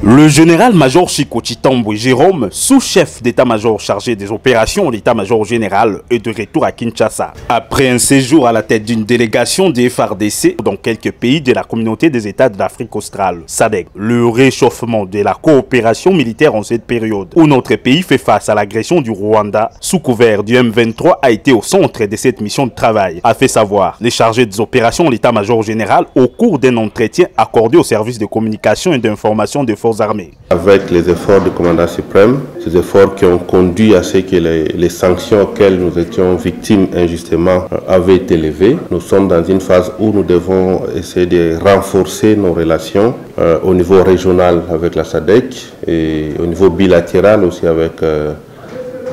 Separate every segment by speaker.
Speaker 1: Le général-major Chico Chitambo Jérôme, sous-chef d'état-major chargé des opérations de l'état-major général, est de retour à Kinshasa. Après un séjour à la tête d'une délégation des FARDC dans quelques pays de la communauté des États de l'Afrique australe, SADEC, le réchauffement de la coopération militaire en cette période où notre pays fait face à l'agression du Rwanda sous couvert du M23 a été au centre de cette mission de travail, a fait savoir les chargés des opérations de l'état-major général au cours d'un entretien accordé au service de communication et d'information des forces armées.
Speaker 2: Avec les efforts du commandant suprême, ces efforts qui ont conduit à ce que les, les sanctions auxquelles nous étions victimes injustement euh, avaient été levées, nous sommes dans une phase où nous devons essayer de renforcer nos relations euh, au niveau régional avec la SADEC et au niveau bilatéral aussi avec euh,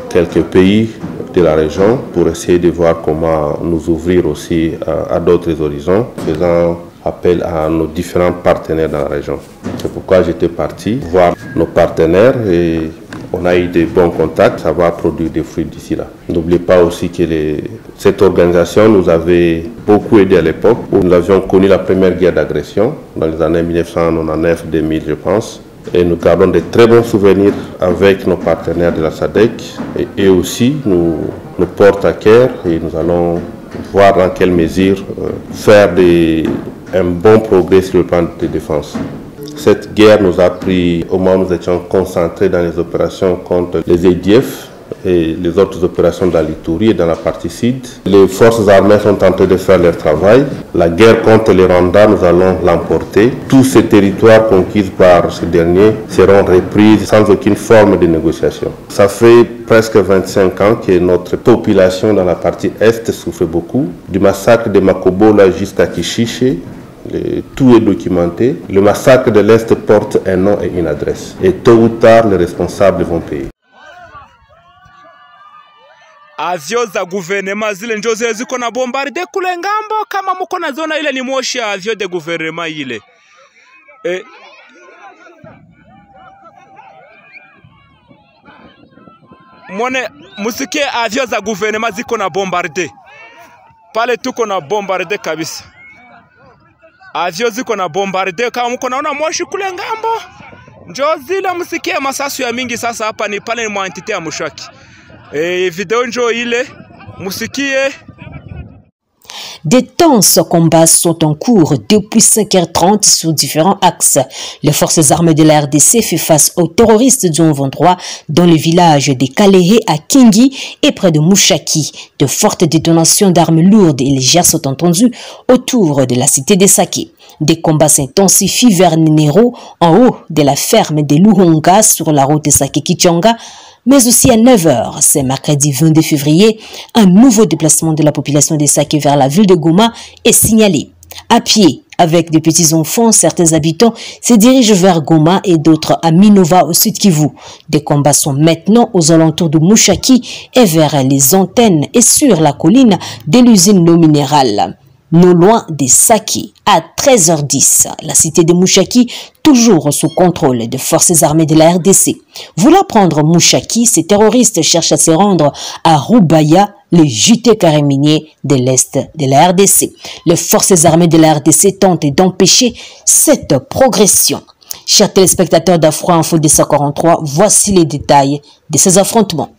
Speaker 2: quelques pays de la région pour essayer de voir comment nous ouvrir aussi à, à d'autres horizons, faisant appel à nos différents partenaires dans la région. C'est pourquoi j'étais parti voir nos partenaires et on a eu des bons contacts, ça va produire des fruits d'ici là. N'oubliez pas aussi que les- cette organisation nous avait beaucoup aidé à l'époque où nous avions connu la première guerre d'agression dans les années 1999-2000 je pense. Et nous gardons de très bons souvenirs avec nos partenaires de la SADEC et, et aussi nous, nous portent à cœur et nous allons voir dans quelle mesure euh, faire des, un bon progrès sur le plan de défense. Cette guerre nous a pris au moment où nous étions concentrés dans les opérations contre les EDF et les autres opérations dans l'Itourie et dans la partie sud. Les forces armées sont en train de faire leur travail. La guerre contre les Rwanda, nous allons l'emporter. Tous ces territoires conquis par ces derniers seront repris sans aucune forme de négociation. Ça fait presque 25 ans que notre population dans la partie est souffre beaucoup. Du massacre de Makobola jusqu'à Kishiche, le- tout est documenté. Le massacre de l'Est porte un nom et une adresse. Et tôt ou tard, les responsables vont payer.
Speaker 3: avyo za guverinema zile njo zile ziko na bombarde kule ngambo, kama muko naziona, ile ni moshi ya avyo de guverinema ile e, mwone musikie avyo za guverinema ziko na bombarde pale, tuko na bombarde kabisa, avyo ziko na bombarde. Kama muko naona moshi kule ngambo, njo zile musikie masasu ya mingi. Sasa hapa ni pale mwa entite ya Mushaki. Eh, video njo ile musikie
Speaker 4: Des tenses combats sont en cours depuis 5h30 sur différents axes. Les forces armées de la RDC font face aux terroristes du 23 dans le village de Kalehe à Kingi et près de Mouchaki. De fortes détonations d'armes lourdes et légères sont entendues autour de la cité de Saké. Des combats s'intensifient vers Nenero en haut de la ferme de Luhonga sur la route de Saké-Kichanga mais aussi à 9h, c'est mercredi 22 février, un nouveau déplacement de la population de Saké vers la ville de Goma est signalé. À pied, avec des petits enfants, certains habitants se dirigent vers Goma et d'autres à Minova au sud Kivu. Des combats sont maintenant aux alentours de Mouchaki et vers les antennes et sur la colline de l'usine non minérale non loin de Saki, à 13h10, la cité de Mouchaki, toujours sous contrôle des forces armées de la RDC. Voulant prendre Mouchaki, ces terroristes cherchent à se rendre à Roubaya, le JT carré minier de l'Est de la RDC. Les forces armées de la RDC tentent d'empêcher cette progression. Chers téléspectateurs d'Afro Info 243, voici les détails de ces affrontements.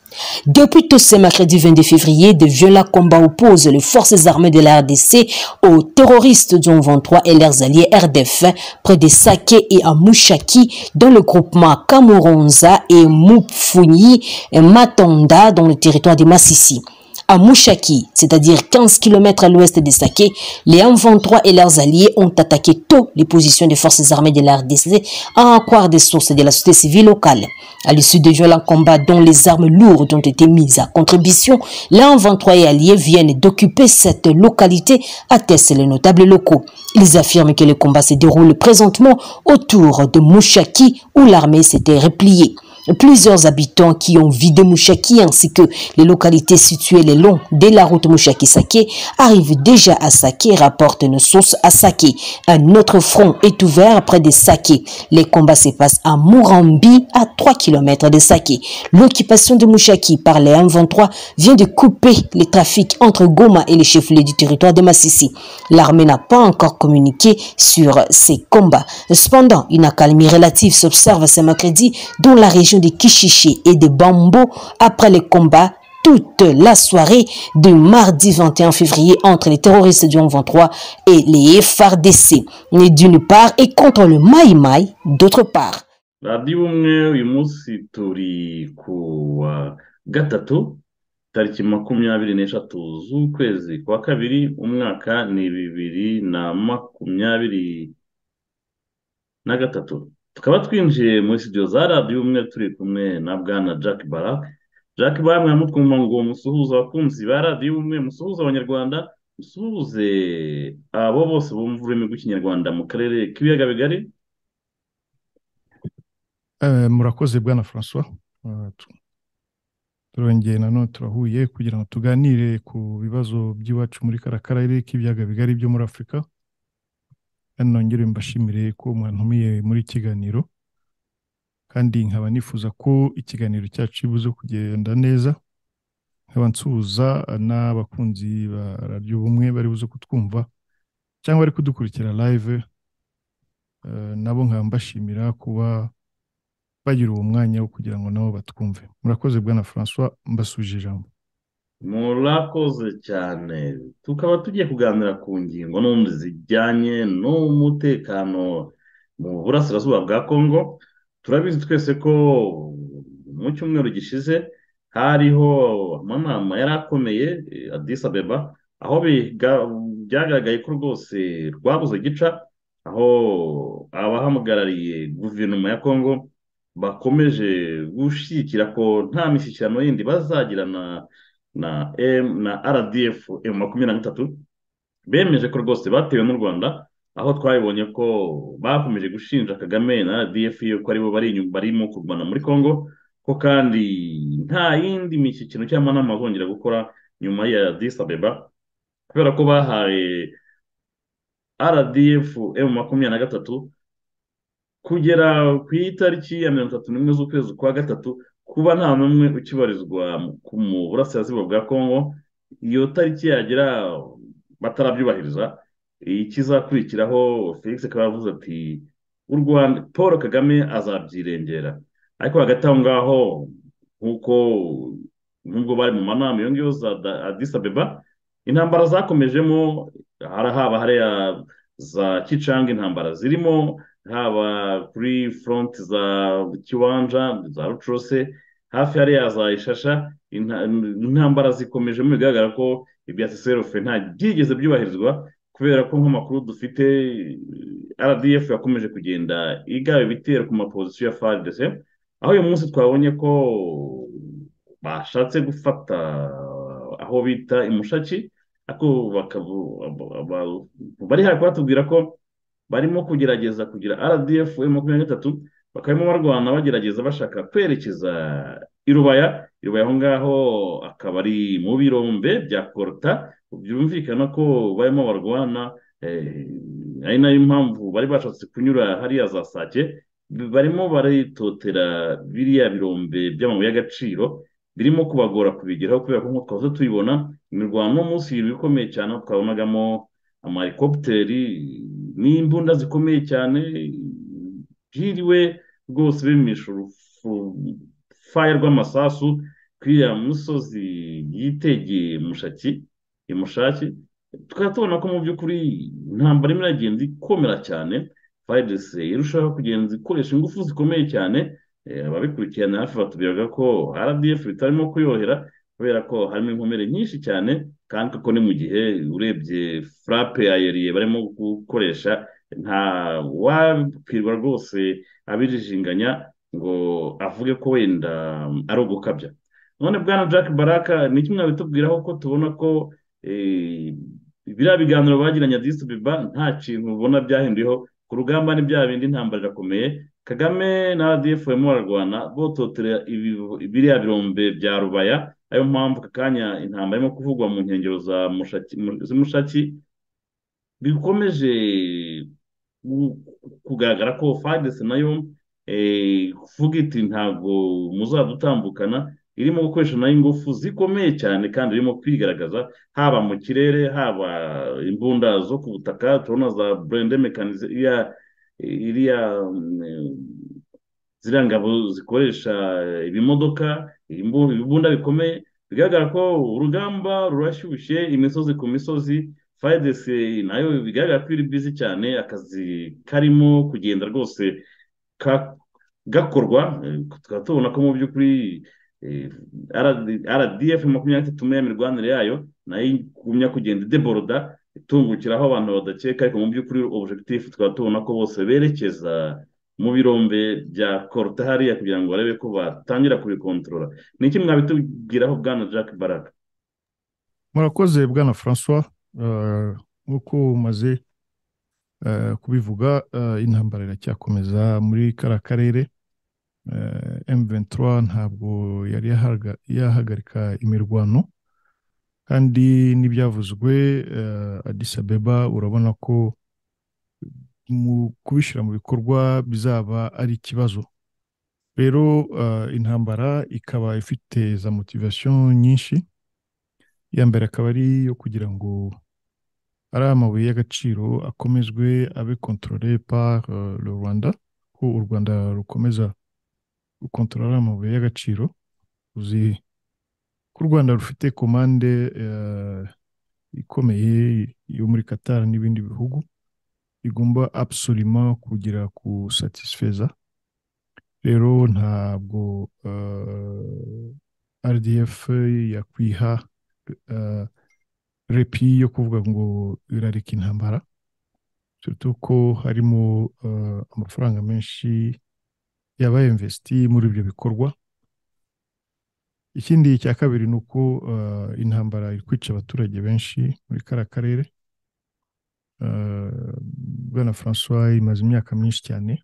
Speaker 4: Depuis tout ce mercredi 22 février, de violents combats opposent les forces armées de la RDC aux terroristes du 23 et leurs alliés RDF près de Saké et à Mouchaki dans le groupement Kamuronza et Mupfuni et Matonda dans le territoire de Massissi. À Mouchaki, c'est-à-dire 15 km à l'ouest de Saké, les M23 et leurs alliés ont attaqué tôt les positions des forces armées de la RDC à en croire des sources de la société civile locale. À l'issue de violents combats dont les armes lourdes ont été mises à contribution, les M23 et alliés viennent d'occuper cette localité, attestent les notables locaux. Ils affirment que les combats se déroulent présentement autour de Mouchaki où l'armée s'était repliée. Plusieurs habitants qui ont vidé Mouchaki ainsi que les localités situées le long de la route Mouchaki-Saké arrivent déjà à Saké, rapporte une source à Saké. Un autre front est ouvert près de Saké. Les combats se passent à Mourambi, à 3 km de Saké. L'occupation de Mouchaki par les M23 vient de couper les trafics entre Goma et les chefs-lieux du territoire de Massissi. L'armée n'a pas encore communiqué sur ces combats. Cependant, une accalmie relative s'observe ce mercredi dans la région de Kishishi et de Bambo après les combats toute la soirée du mardi 21 février entre les terroristes du 23 et les FARDC, d'une part, et contre le Mai Mai, d'autre part.
Speaker 5: radiyo umwe uyu munsi turi ku wa gatatu tariki makumyabiri n'eshatu z'ukwezi kwa kabiri umwaka ni bibiri na makumyabiri na gatatu tukaba twinjiye muri sitidiyo za radiyo umwe turi kumwe na bwana jack barak jack barak mwamutwumva ngo musuhuze abakunzi ba radiyo umwe musuhuze abanyarwanda musuhuze abo bose bumva ururimi rw'ikinyarwanda mu karere k'ibiyaga bigari
Speaker 6: murakoze bwana francois turongeye nanone turahuye kugira ngo tuganire ku bibazo by'iwacu muri kariya karere k'ibiyaga bigari byo muri afurika kandi nongere mbashimire ko mwantumiye muri ikiganiro kandi nkaba nifuza ko ikiganiro cyacu kibuze kugenda neza nkaba nsuhuza n'abakunzi ba radiyo bumwe bari buze kutwumva cyangwa bari kudukurikira live nabo nkaba mbashimira kuba bagira uwo mwanya wo kugira ngo nabo batwumve murakoze bwana francois mbasubije ijambo
Speaker 5: murakoze cyane tukaba tugiye kuganira ku ngingo n'ubundi zijyanye n'umutekano mu burasirazuba bwa congo turabizi twese ko mu cyumweru gishize hariho amanama yari akomeye adisa abeba aho byagaragaye ko rwose rwabuze gica aho abahamugarariye guverinoma ya congo bakomeje gushyigikira ko nta mishyikirano yindi bazagira na na emu na rdf emu makumyabiri na gatatu bemeje ko rwose batewe n'u rwanda aho twabibonye ko bakomeje gushinja kagame na rdf yuko aribo bari inyuma barimo kurwana muri congo ko kandi nta yindi mishyikirano cyangwa amanama bazongera gukora nyuma ya disi abeba kubera ko bahaye rdf emu makumyabiri na gatatu kugera ku itariki ya mirongo itatu n'imwe z'ukwezi kwa gatatu kuba nta n'umwe ukibarizwa mu burasirazuba bwa congo iyo tariki yagera batarabyubahiriza ikizakurikiraho felix akaba yavuze ati u rwanda paul kagame azabyirengera ariko hagati aho ngaho nk'uko nubwo bari mu manama iyo ngiyo za adis abeba intambara zakomejemo haba hariya za kicanga intambara zirimo haba kuri foronti za kiwanja za rucurose hafi hariya za ishasha intambara zikomeje bigaragara ko ibya seserofe nta byigeze byubahirizwa kubera ko nk'amakuru dufite rdf yakomeje kugenda igaba ibitero ku mapozisiyo ya faridese aho uyu munsi twabonye ko bashatse gufata aho bita imushaki bari hafi batubwira ko barimo kugerageza kugira rdf makumyabiri na gatatu bakabamo barwana bagerageza bashaka kwerekeza irubaya irubaya aho ngaho akaba ari mu birombe bya koruta byumvikana ko barimo barwana ari nayo mpamvu bari bashatse kunyura hariya za sake barimo baritotera biriya birombe by'amabuye y'agaciro birimo kubagora kubigeraho kubera ko nk'uko twahoze tubibona imirwano munsi ikomeye cyane twabonagamo amahelikopiteri n'imbunda zikomeye cyane byiriwe rwose bimisha urufaya rw'amasasu kwiriya musozi yitegeye mushaki imushaki tukaba tubona ko mu by'ukuri intambara imwe iragenda ikomera cyane fayidese irushaho kugenda ikoresha ingufu zikomeye cyane ababikurikirana hafi batubwiraga ko rdf bitarimo kuyohera kubera ko harimo inkomere nyinshi cyane kandi kuko ni mu gihe urebye furape yayeriye barimo gukoresha nta wakwirwa rwose abijijinganya ngo avuge ko wenda ari ugukabya none bwana jack baraka ni kimwe bitubwiraho ko tubona ko biriya biganiro bagiranye disibiba nta kintu ubona byahinduyeho ku rugamba ni bya bindi intambara irakomeye kagame na rdf barimo bararwana bototera biriya birombe bya rubaya ariyo mpamvu aka kanya intambara irimo kuvugwa mu nkengero za mushaki bikomeje kugaragara ko fagisi nayo kuvuga iti ntabwo muzadutambukana irimo gukoresha nayo ingufu zikomeye cyane kandi irimo kwigaragaza haba mu kirere haba imbunda zo ku butaka turabona za burende mekanize iriya ziriya ngabo zikoresha ibimodoka ibibunda bikomeye bigaragara ko urugamba rurashyushye imisozi ku misozi fayidesi nayo bigaragara ko iri bizi cyane akazi karimo kugenda rwose gakorwa tukaba tubona ko mu by'ukuri rdf makumyabiri na itatu mibanire yayo nayo igumya kugenda ideboroda itungukiraho abantu badakeka ariko mu by'ukuri objectif tukaba tubona ko bose berekeza mu birombe bya koruta hariya kugira ngo barebe ko batangira kubikontorora ni iki mwabitubwiraho bwana jack baraga
Speaker 6: murakoze bwana francois nk'uko umaze kubivuga intambara iracyakomeza muri kariya karere M23 ntabwo yari yahagarika imirwano kandi n'ibyavuzwe Addis Abeba urabona ko mu kubishyira mu bikorwa bizaba ari ikibazo rero intambara ikaba ifite za motivation nyinshi iya mbere akaba ari iyo kugira ngo ari amabuye y'agaciro akomezwe abe controle par le rwanda ko u rwanda rukomeza gukontorora amabuye y'agaciro uzi ko u rwanda rufite komande ikomeye yo muri Qatar n'ibindi bihugu igomba absolima kugera ku satisfeza rero ntabwo rdf yakwiha repi yo kuvuga ngo irareka intambara turuta ko harimo amafaranga menshi yaba investi muri ibyo bikorwa ikindi cya kabiri ni uko intambara iri kwica abaturage benshi muri kariya karere bwana francois imaze imyaka myinshi cyane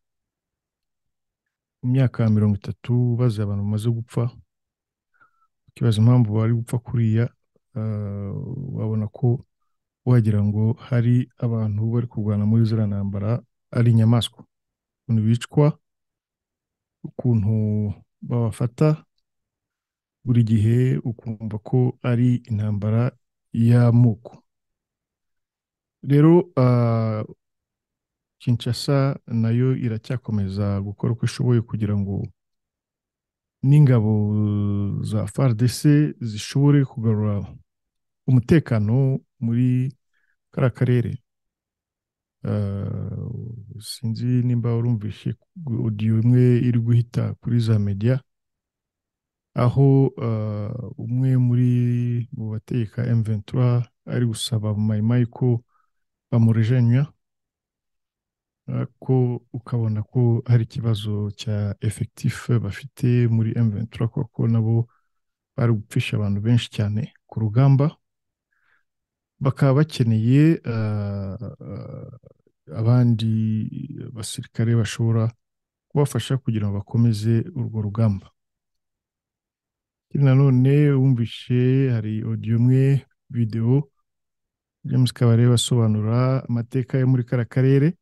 Speaker 6: mu myaka mirongo itatu bazi abantu bamaze gupfa ukibaza impamvu bari gupfa kuriya wabona ko wagira ngo hari abantu bari kurwana muri ziriya ntambara ari inyamaswa ukuntu bicwa ukuntu babafata buri gihe ukumva ko ari intambara y'amoko rero kinshasa nayo iracyakomeza gukora uko ishoboye kugira ngo n'ingabo za FARDC zishobore kugarura umutekano muri kariya karere sinzi nimba urumvishe odiyo imwe iri guhita kuri za mediya aho umwe muri mu bategeka emventura ari gusaba mayimayi ko bamurejenya ko ukabona ko hari ikibazo cya efekitifu bafite muri emventura kuko nabo bari gupfisha abantu benshi cyane ku rugamba bakaba bakeneye abandi basirikare bashobora kubafasha kugira ngo bakomeze urwo rugamba nanone wumvishe hari odiyo imwe videwo james kabarebe asobanura amateka yo muri kariya karere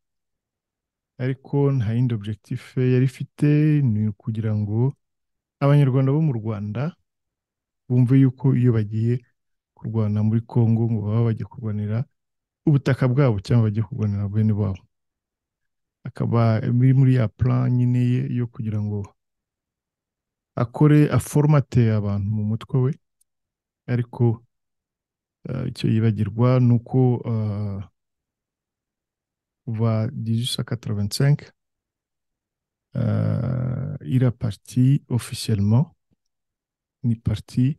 Speaker 6: ariko nta yindi objective yari ifite ni ukugira ngo abanyarwanda bo mu rwanda bumve yuko iyo bagiye kurwana muri congo ngo baba bajya kurwanira ubutaka bwabo cyangwa bajya kurwanira bene babo akaba biri muri ya plan nyine ye yo kugira ngo akore aforomate abantu mu mutwe we ariko icyo yibagirwa ni uko kuva dijusa kataravensenke ira pariti ofisiyelmo ni pariti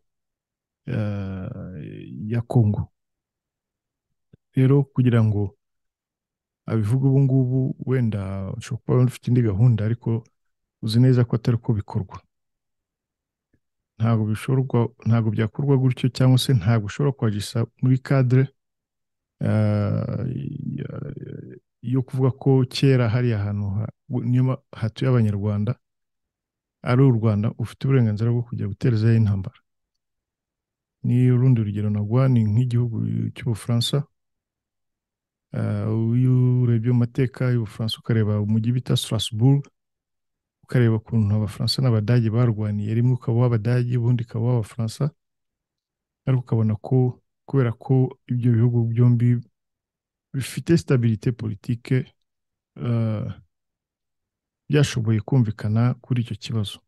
Speaker 6: ya kongo rero kugira ngo abivuge ubu ngubu wenda ushobora kuba ufite indi gahunda ariko uzi neza ko atari uko bikorwa ntabwo bishorwa ntabwo byakorwa gutyo cyangwa se ntabwo ushobora kwagisa muri kadire yo kuvuga ko kera hari ahantu niyo ma- hatuye abanyarwanda ari u rwanda ufite uburenganzira bwo kujya guterezayo intambara ni urundi rugero nagwa ni nk'igihugu cy'ubufaransa Ah, iyo urebye mu mateka y'ubufaransa ukareba umujyi bita strasbourg ukareba ukuntu abafaransa n'abadage barwaniye rimwe ukaba uw'abadage ubundi ukaba uw'abafaransa ariko ukabona ko kubera ko ibyo bihugu byombi bifite stabilite politike eh, byashoboye kumvikana kuri icyo kibazo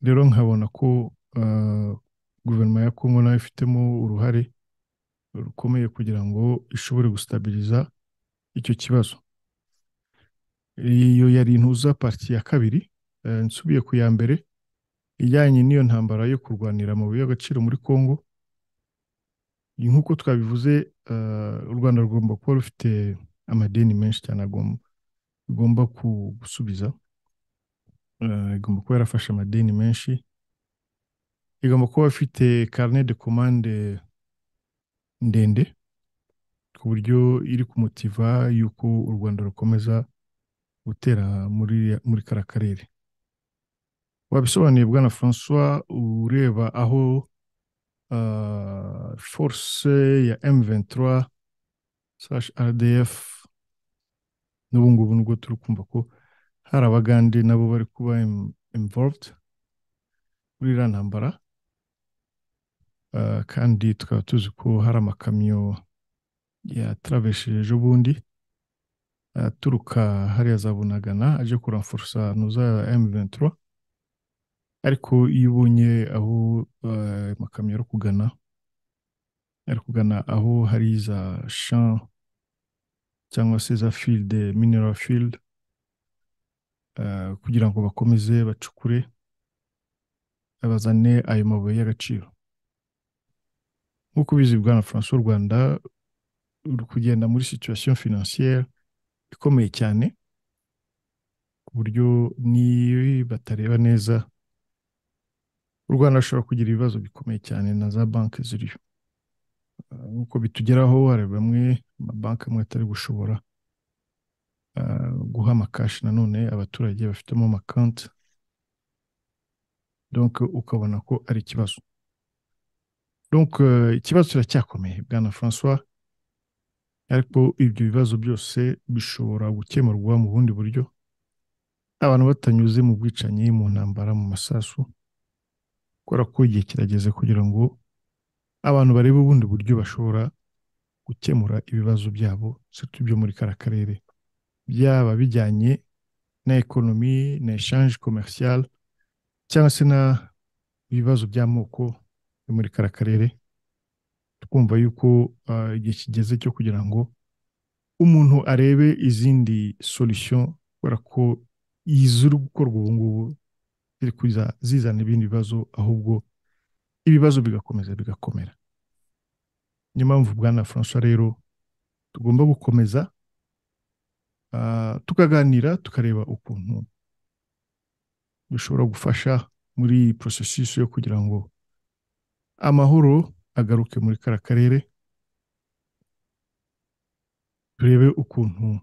Speaker 6: rero nkabona ko eh, guverinoma ya kongo nayo ifitemo uruhare rukomeye kugira ngo ishobore gustabiriza icyo kibazo iyo yari intuza pariti ya kabiri eh, nsubiye ku ya mbere ijyanye n'iyo ntambara yo kurwanira amabuye y'agaciro muri Congo nk'uko twabivuze eh, u Rwanda rugomba kuba rufite amadeni menshi cyane agomba rugomba ku- gusubiza Eh, igomba kuba yarafashe amadeni menshi igomba kuba ifite karine de komande ndende ku buryo iri kumutiva y'uko u Rwanda rukomeza gutera muri muri kara karere wabisobanuye bwana francois ureba aho ah, force ya m23 slash rdf n'ubu ngubu nubwo turi kumva ko hari abagande nabo bari kuba im- involved muri iriya ntambara Ah, kandi tukaba tuzi ko hari amakamyo yatravesheje ejo bundi aturuka hariya za Bunagana aje kuramforosa nuza ya M23 ariko iyo ubonye aho eh, amakamyo ari kugana ari kugana aho hari za champ cyangwa se za field mineral field eh, kugira ngo bakomeze bacukure bazane ayo mabuye y'agaciro nk'uko ubizi bwana François u Rwanda ruri kugenda muri situation financière ikomeye cyane ku buryo ni batareba neza u Rwanda rushobora kugira ibibazo bikomeye cyane na za banki ziriyo Ah, nk'uko bitugeraho hari bamwe amabanki amwe atari gushobora ah, guha amakashi nanone abaturage bafitemo amakonti donc ukabona ko ari ikibazo donc eh, ikibazo kiracyakomeye bwana François ariko ibyo bibazo byose bishobora gukemurwa mu bundi buryo abantu batanyuze mu bwicanyi mu ntambara mu masasu kubera ko igihe kirageze kugira ngo abantu barebe ubundi buryo bashobora gukemura ibibazo byabo surtout byo muri kara karere byaba bijyanye na ekonomi na eshanje komercial cyangwa se na ibibazo by'amoko yo muri kara karere twumva yuko ah, igihe kigeze cyo kugira ngo umuntu arebe izindi solution kubera ko iziri gukorwa ubu ngubu ziri kuza zizana ibindi bibazo ahubwo ibibazo bigakomeza bigakomera niyo mpamvu bwana François rero tugomba gukomeza ah, tukaganira tukareba ukuntu dushobora gufasha muri processus yo kugira ngo amahoro agaruke muri kara karere turebe ukuntu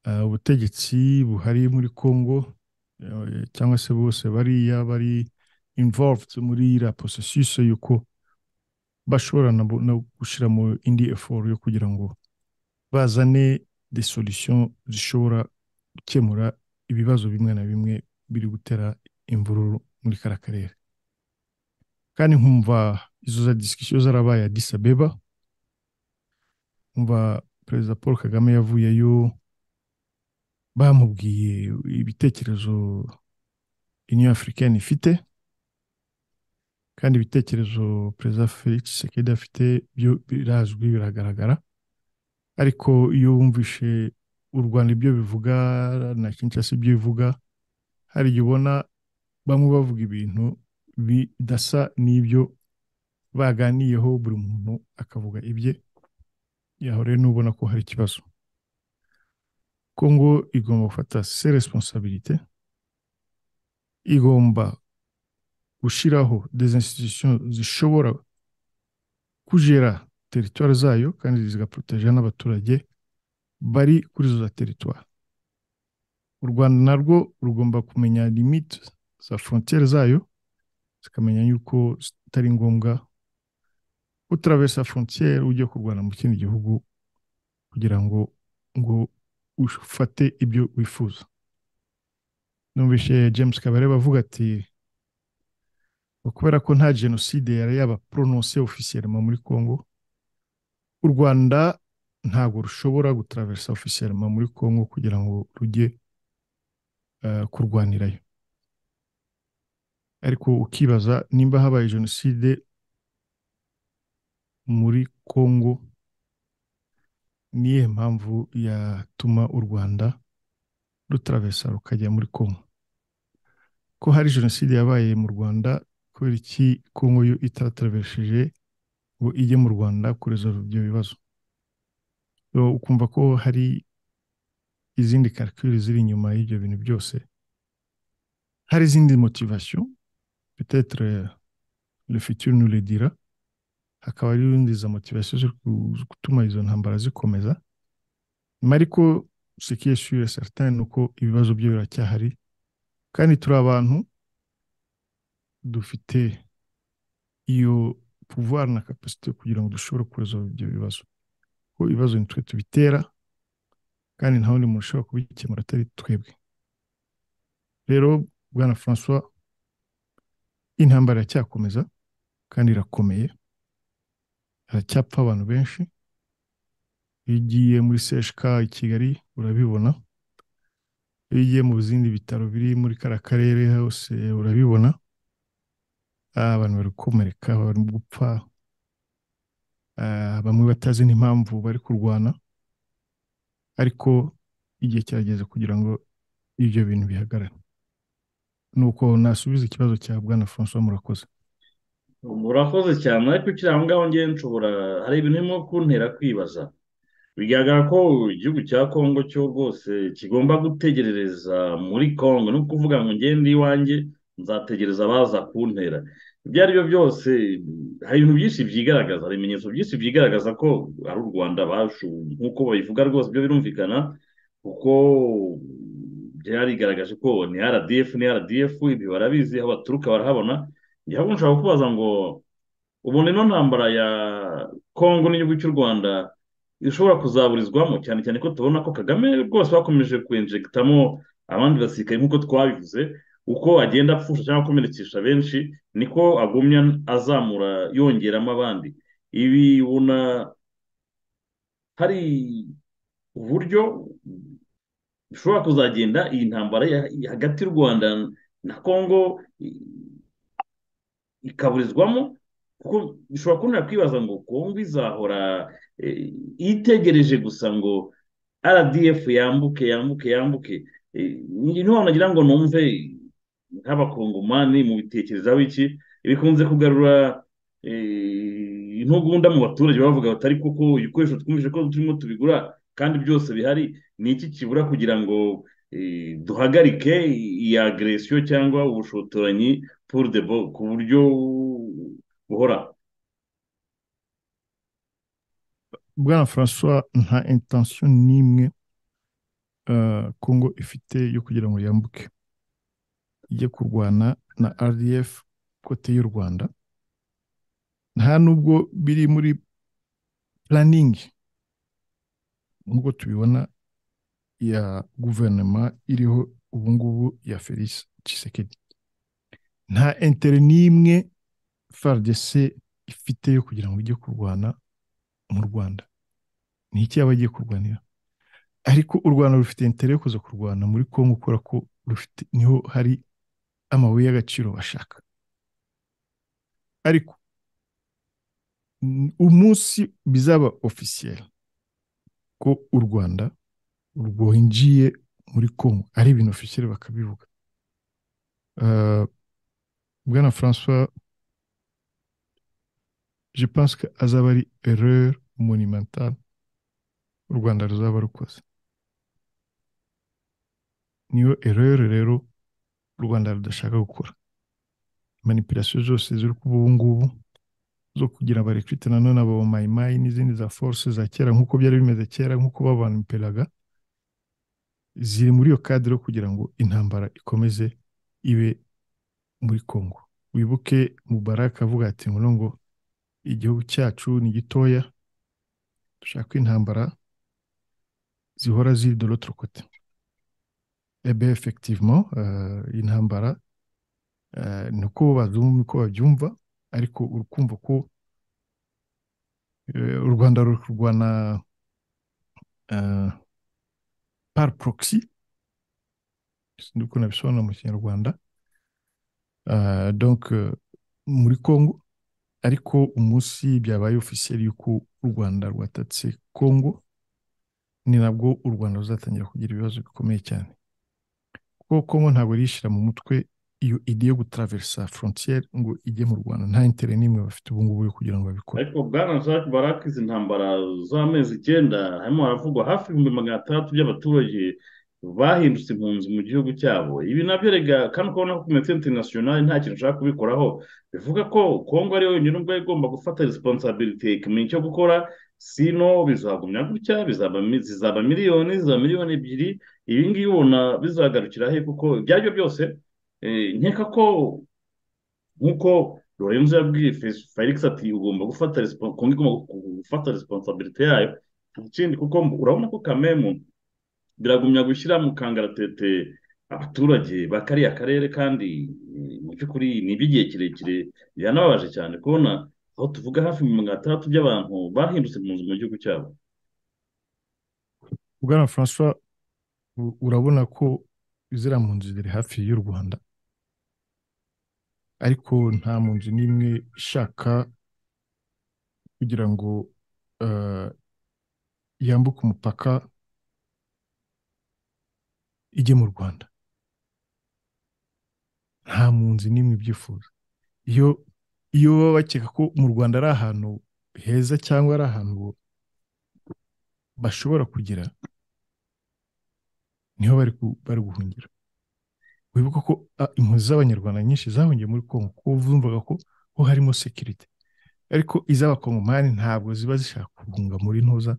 Speaker 6: ah, ubutegetsi buhari muri Congo eh, cyangwa se bose bariya bari involved muri iriya processus y'uko bashobora nabo no gushyiramo indi effort yo kugira ngo bazane des solutions zishobora gukemura ibibazo bimwe na bimwe biri gutera imvururu muri kara karere kandi nkumva izo za disikisiyo zarabaye Addis Abeba nkumva perezida paul kagame yavuyeyo bamubwiye ibitekerezo union africaine ifite kandi ibitekerezo perezida felix sekedi afite byo birazwi biragaragara ariko iyo wumvishe u rwanda ibyo bivuga na kinshasa ibyo bivuga hari igihe ubona bamwe bavuga ibintu bidasa n'ibyo baganiyeho buri muntu akavuga ibye yaho rero n'ubona ko hari ikibazo kongo igomba gufata se responsabilite igomba gushyiraho des institutions zishobora kujera teritwari zayo kandi zigaproteja n'abaturage bari kuri izo za teritwari u rwanda narwo rugomba kumenya limite za frontiere zayo zikamenya yuko zitari ngombwa utaravesa frontiere ujya kurwana mu kindi gihugu kugira ngo ngo ufate ibyo wifuza numvise james kabareba avuga ati ngo kubera ko nta jenoside yari yaba prononse ofisiyelema muri congo u rwanda ntabwo rushobora gutravesa ofisiyelema muri congo kugira ngo rujye kurwanirayo ariko ukibaza nimba habaye jenoside muri congo niyihe mpamvu yatuma u rwanda rutravesa rukajya muri congo ko hari jenoside yabaye mu rwanda kubera iki congo yo itatravesheje ngo ijye mu rwanda kurezo ibyo bibazo ukumva ko hari izindi karikire ziri inyuma y'ibyo bintu byose hari izindi motivasiyo petetre le futur nous le dira hakaba hari izindi za motivasiyo zo gutuma izo ntambara zikomeza ariko sikiye sure certain ni uko ibibazo byo biracyahari kandi turi abantu dufite iyo pouvoir na capacité kugira ngo dushobore kuresolve ibyo bibazo ko ibibazo ni twe tubitera kandi nta wundi muntu ushobora kubikemura atari twebwe rero bwana francois intambara iracyakomeza kandi irakomeye haracyapfa abantu benshi iyo ugiye muri cshk i kigali urabibona iyo ugiye mu zindi bitaro biri muri kariya karere hose urabibona abantu bari gukomereka bari gupfa bamwe batazi n'impamvu bari kurwana ariko igihe kirageze kugira ngo ibyo bintu bihagarare nuko nasubiza ikibazo cya bwana francois murakoze
Speaker 5: murakoze cyane ariko ukiri aho ngaho ngewe nshobora hari ibintu birimo kuntera kwibaza bigaragara ko igihugu cya kongo cyo rwose kigomba gutegerereza muri kongo ni ukuvuga ngo ngende iwanjye nzategereza abaza kuntera ibyo ari byo byose hari ibintu byinshi byigaragaza hari ibimenyetso byinshi byigaragaza ko ari u rwanda bashu nk'uko babivuga rwose ibyo birumvikana kuko byarigaragaje ko ni rdf ni rdf ibi barabizi aho baturuka barahabona ntabwo nshobora kubaza ngo ubundi ino ntambara ya kongo n'igihugu cy'u rwanda ishobora kuzaburizwamo cyane cyane ko tubona ko kagame rwose bakomeje kwenjegitamo abandi basirikare nk'uko twabivuze uko agenda apfusha cyangwa akomerekesha benshi niko agumya azamura yongeramo abandi ibi ubona hari uburyo bishobora kuzagenda iyi ntambara hagati y'u rwanda na kongo ikaburizwamo kuko bishobora kubona kwibaza ngo kongo izahora itegereje gusa ngo rdf yambuke yambuke yambuke niho nagira ngo numve nk'abakongomani mu bitekerezaho iki bikunze kugarura intugunda mu baturage bavuga batari kuko ibikoresho twumvise ko turimo tubigura kandi byose bihari ni iki kibura kugira ngo duhagarike iyi agresiyo cyangwa ubushotoranyi pour de bo ku buryo buhora
Speaker 6: bwana francois nta intention n'imwe kongo ifite yo kugira ngo yambuke ijye kurwana na rdf kote y'u rwanda nta nubwo biri muri puraningi nk'uko tubibona ya guverinoma iriho ubungubu ya felix cisekedi nta intere n'imwe faridese ifite yo kugira ngo ijye kurwana mu rwanda ni iki yaba agiye kurwanira ariko u rwanda rufite intere yo kuza kurwana muri congo kubera ko rufite niho hari amabuye y'agaciro bashaka ariko umunsi bizaba ofisiyeri ko u rwanda rwinjiye muri congo ari ibintu ofisiyeri bakabivuga bwana francois je pense ko azaba ari erreur monumentale u rwanda ruzaba rukoze niyo erreur rero u rwanda rudashaka gukora manipulasiyo zose ziri kuba ubu ngubu zo kugira abarekrite nanone abamayimayi n'izindi za force za kera nk'uko byari bimeze kera nk'uko babaniperaga ziri muri iyo kadiro kugira ngo intambara ikomeze ibe muri congo wibuke mubaraka avuga ati ngo ngo igihugu cyacu ni gitoya dushaka ko intambara zihora ziri de l'autre côté ebe effectivement euh, intambara uh, niko bazumva uko babyumva ariko urukumva ko eh, u rwanda ruri kurwana eh, par proxy sinzi uko nabisobanura mu kinyarwanda Eh, donc eh, muri congo ariko umunsi byabaye ofisiyeri y'uko u rwanda rwatatse congo ni nabwo u rwanda ruzatangira kugira ibibazo bikomeye cyane kuko congo ntabwo rishyira mu mutwe iyo ide yo gutaraverisa frontiere ngo ijye mu rwanda nta intere n'imwe bafite ubu ngubu yo kugira ngo babikore
Speaker 5: ariko bwana jacques baraka izi ntambara z'amezi icyenda harimo haravugwa hafi ibihumbi magana atandatu by'abaturage bahindutse impunzi mu gihugu cyabo ibi nabyo rega kandi ukabona ko komite interinasiyonari nta kintu ushaka kubikoraho bivuga ko kongo ari yo yonyine ubwo igomba gufata resiponsabirite ikamenya icyo gukora sino bizagumya gutya bizaba mi- zizaba miliyoni zizaba miliyoni ebyiri ibi ngibi ubona bizagarukira he kuko ibyaribyo byose eh, nkeka ko nk'uko lorenzo yabwiye Fe- felix ati ugomba gufata respo- kongo igomba gu- gufata responsabilite yayo ikindi kuko urabona ko kamemu biragumya gushyira mu kangaratete abaturage ba kariya karere kandi eh, mu by'ukuri ni iby'igihe kirekire biranababaje cyane kubona aho tuvuga hafi mirongo itandatu by'abantu bahindutse mu nzu mu gihugu cyabo
Speaker 6: bwana francois u- urabona ko ziriya mpunzi ziri hafi y'u rwanda ariko nta mpunzi n'imwe ishaka kugira ngo eh, yambuke umupaka ijye mu rwanda nta mpunzi n'imwe ibyifuza iyo iyo baba bakeka ko mu rwanda ari ahantu heza cyangwa ari ahantu bashobora kugira niho bari ku- bari guhungira wibuka ko a, impunzi z'abanyarwanda nyinshi zahungiye muri kongo kuko bumvaga ko ho harimo sekirite ariko iz'abakongomani ntabwo ziba zishaka guhunga muri ntuza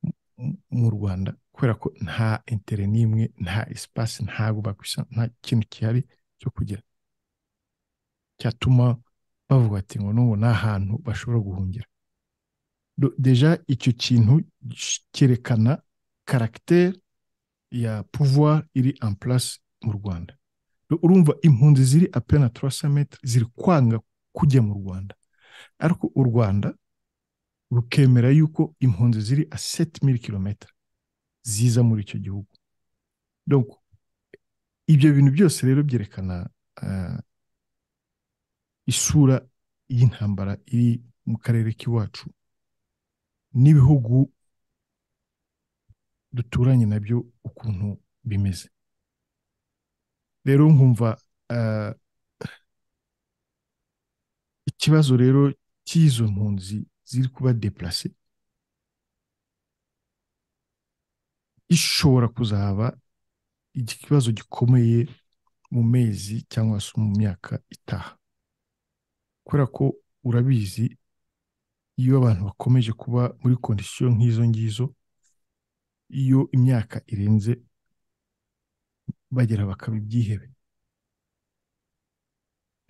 Speaker 6: m- m- mu rwanda kubera ko nta intere n'imwe nta esipasi ntabwo bakwisa nta kintu gihari cyo kugira cyatuma bavuga ati ngo n'ubu ni ahantu bashobora guhungira Do- deja icyo kintu cyerekana karagiteri ya pouvoir iri en place mu rwanda Do- urumva impunzi ziri apena 300 metre ziri kwanga kujya mu rwanda ariko u rwanda rukemera yuko impunzi ziri a 7000 km ziza muri icyo gihugu donc ibyo bintu byose rero byerekana ah, isura y'intambara iri mu karere k'iwacu n'ibihugu duturanye nabyo ukuntu bimeze rero nkumva eh, ikibazo rero cy'izo mpunzi ziri kuba deplase gishobora kuzaba ikibazo gikomeye mu mezi cyangwa se mu myaka itaha kubera ko urabizi iyo abantu bakomeje kuba muri kondisiyo nk'izo ngizo iyo imyaka irenze bagera bakaba ibyihebe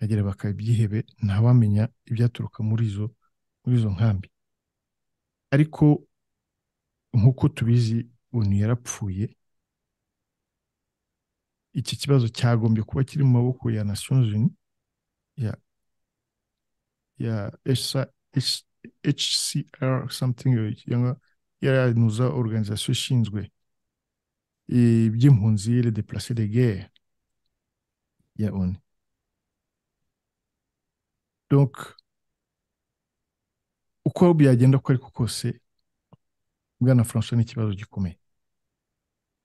Speaker 6: bagera bakaba ibyihebe ntawamenya ibyaturuka muri izo muri izo nkambi ariko nk'uko tubizi umuntu yarapfuye iki kibazo cyagombye kuba kiri mu maboko ya nations unies ya ya HCR HCR something cyangwa yaranuza organization ishinzwe iby'impunzi le déplacé de guerre ya ONU donc uko byagenda uko ariko kose bwana François ni ikibazo gikomeye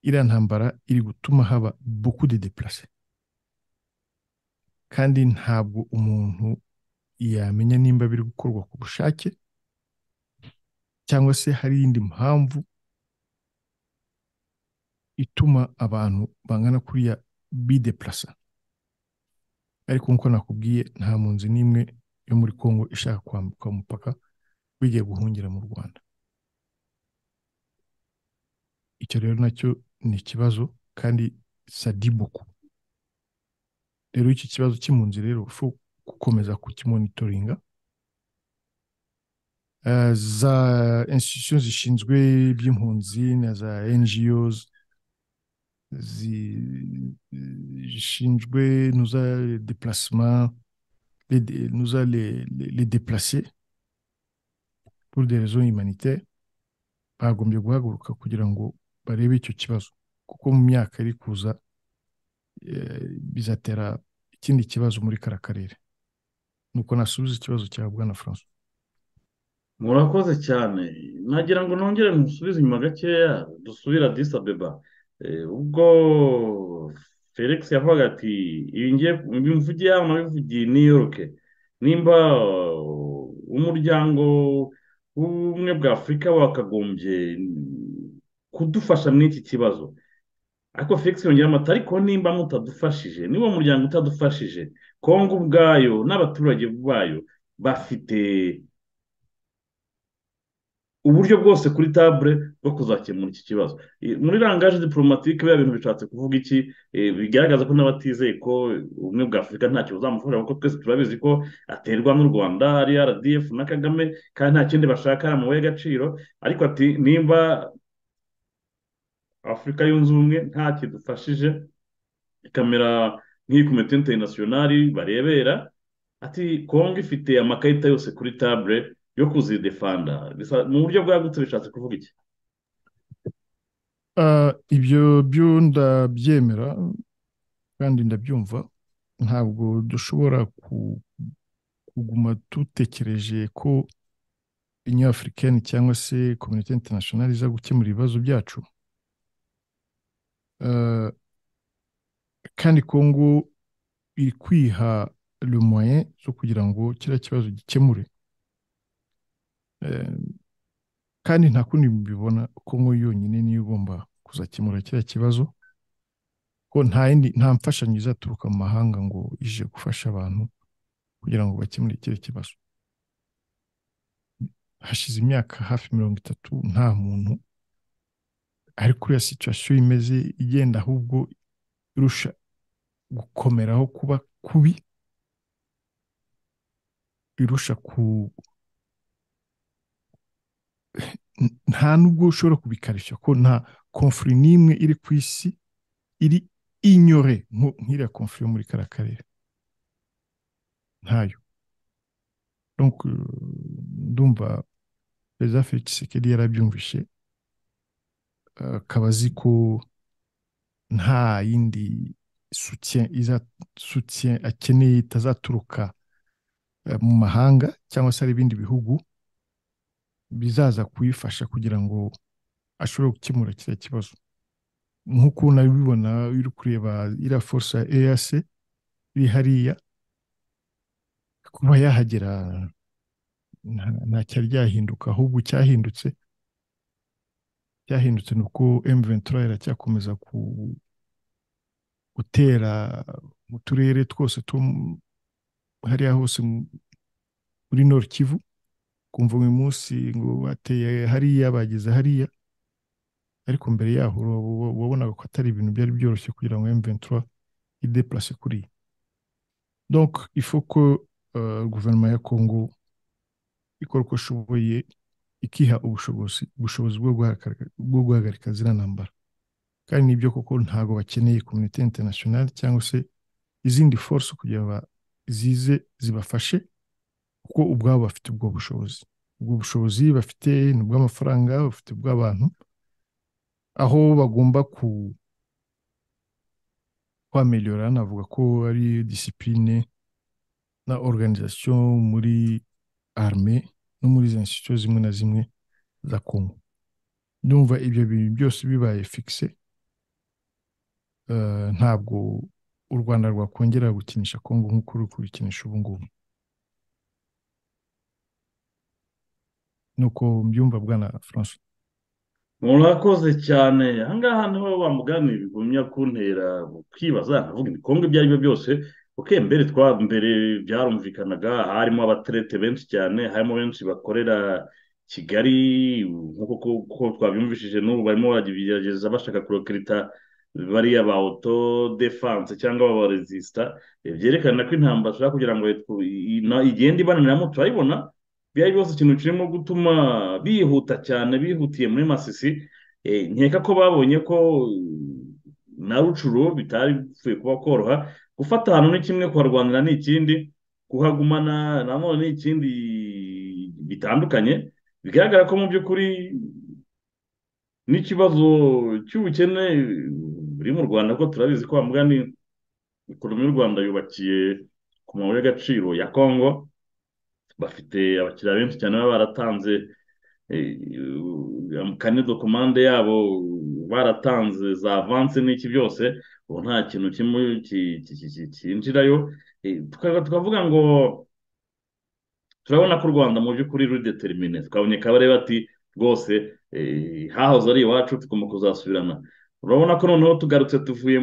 Speaker 6: iriya ntambara iri gutuma haba beaucoup de déplacé kandi ntabwo umuntu yamenya nimba biri gukorwa ku bushake cyangwa se hari iyindi mpamvu ituma abantu bangana kuriya bideplasa ariko nk'uko nakubwiye nta mpunzi n'imwe yo muri congo ishaka kwambuka umupaka bigiye guhungira mu rwanda icyo rero nacyo ni ikibazo kandi sadibuku rero iki kibazo cy'impunzi rero ushobora gukomeza kukimonitoringa Eh, za institutions zishinzwe iby'impunzi na za ngos zi- zishinzwe nuza déplacement les, dé- nous a les, les, les déplacés pour des raisons humanitaires bagombye guhaguruka kugira ngo barebe icyo kibazo kuko mu myaka iri kuza eh, bizatera ikindi kibazo muri kara karere nuko nasubiza ikibazo cya bwana francois
Speaker 5: murakoze cyane nagira ngo nongere musubize inyuma gakeya dusubire adisi abeba Eh, ubwo felix yavugaga ati ibi ngiye mbivugiye hano nabivugiye i new york nimba uh, umuryango w'ubumwe bwa afurika wakagombye kudufasha muri iki kibazo ariko felix yongera amata ariko nimba mutadufashije niba umuryango utadufashije kongo ubwayo n'abaturage bayo bafite uburyo bwose kuri tabure bwo kuzakemura iki kibazo I- muri rangaje diporomatike biba bintu bishatse kuvuga iki eh, bigaragaza ko n'abatizeye ko ubumwe bwa afurika ntacyo buzamufasha kuko twese turabizi ko aterwa n'u rwanda ari rdf na kagame kandi nta kindi bashaka ari amabuye y'agaciro ariko ati nimba afurika yunze ubumwe nta kidufashije ikamera nk'iyi komite interinasiyonari barebera ati kongo ifite amakarita yose kuri tabure yo kuzidefanda bisa- mu buryo bwagutse bishatse kuvuga iki
Speaker 6: Ah, ibyo byo ndabyemera kandi ndabyumva ntabwo dushobora ku- kuguma dutekereje ko Union Africaine cyangwa se Community International iza gukemura ibibazo byacu Ah, kandi Kongo iri kwiha le moyen zo kugira ngo kiriya kibazo gikemure Eh, kandi nta kundi mbibona ko ngo yonyine niyo igomba kuzakemura kiriya kibazo ko nta yindi nta mfashanyo izaturuka mu mahanga ngo ije gufasha abantu kugira ngo bakemure kiriya kibazo hashize imyaka hafi mirongo itatu nta muntu ari kuri iyo situation imeze igenda ahubwo irusha gukomeraho kuba kubi irusha ku n- nta nubwo ushobora kubikarishya ko nta konfuri n'imwe iri ku isi iri inyore nku- nk'iriya konfuri yo muri kariya karere ntayo Donc, euh, ndumva perezida felix tshisekedi yarabyumvishe eh, akaba azi ko nta yindi soutien iza- soutien akeneye itazaturuka eh, mu mahanga cyangwa se ari ibindi bihugu bizaza kuyifasha kugira ngo ashobore gukemura kiriya kibazo nk'uko unabibona uri kureba iriya force ya EAC iri hariya kuba yahagera nta- ntacyari ryahinduka ahubwo cyahindutse cyahindutse ni uko M23 iracyakomeza ku gutera mu turere twose two mu- hariya hose mu- muri Nord Kivu kumva uyu munsi ngo bateye hariya bageze hariya ariko mbere yaho ura- wa- wabonaga ko atari ibintu byari byoroshye kugira ngo M23 ideplace kuriya donc il faut que euh, guverinoma ya Congo ikora uko ishoboye ikiha ubushobozi ubushobozi bwo guhagarika bwo guhagarika ziriya ntambara kandi nibyo koko ntabwo bakeneye komite interinasiyonali cyangwa se izindi force kugira ngo zize zibafashe kuko ubwabo bafite ubwo bushobozi ubwo bushobozi bafite ni ubw'amafaranga bafite ubw'abantu aho bagomba ku kwameliora navuga ko ari disipurine na organisation muri arme no muri izo institution zimwe na zimwe za Congo ndumva ibyo bintu byose bibaye fixe eh, ntabwo u Rwanda rwakongera gukinisha Congo nk'uko ruri kubikinisha ubu ngubu nuko mbyumva bwana François
Speaker 5: murakoze cyane ahangaha niho bamugana bigumya kuntera ukibaza nkavuga ibikombe ibyo ari byo byose ok mbere twa mbere byarumvikanaga harimo abaterete benshi cyane harimo benshi bakorera kigali nk'uko twabyumvishije n'ubu barimo baragerageza bashaka kurokirita bariya ba oto defanse cyangwa ba rezisita byerekana ko intambara ishobora kugira ngo igenda ibananiramo turayibona byari byose ikintu kirimo gutuma bihuta cyane bihutiye muri masisi nkeka ko babonye ko na rucuro bitari bipfuye kuba koroha gufata ahantu ni kimwe kuharwanira ni ikindi kuhagumana nanone ni ikindi bitandukanye bigaragara ko mu by'ukuri n'ikibazo cy'ubukene buri mu rwanda ko turabizi ko mugani ekonomi y'u rwanda yubakiye ku mabuye y'agaciro ya kongo bafite abakiriya benshi cyane baba baratanze kane dokumande yabo baratanze za avanse n'iki byose ubu nta kintu kimwe cyinjirayo tukavuga ngo turabona ko u rwanda mu by'ukuri rudetermine twabonye kabare bati rwose hahoze ari iwacu tugomba kuzasubirana urabona ko noneho tugarutse tuvuye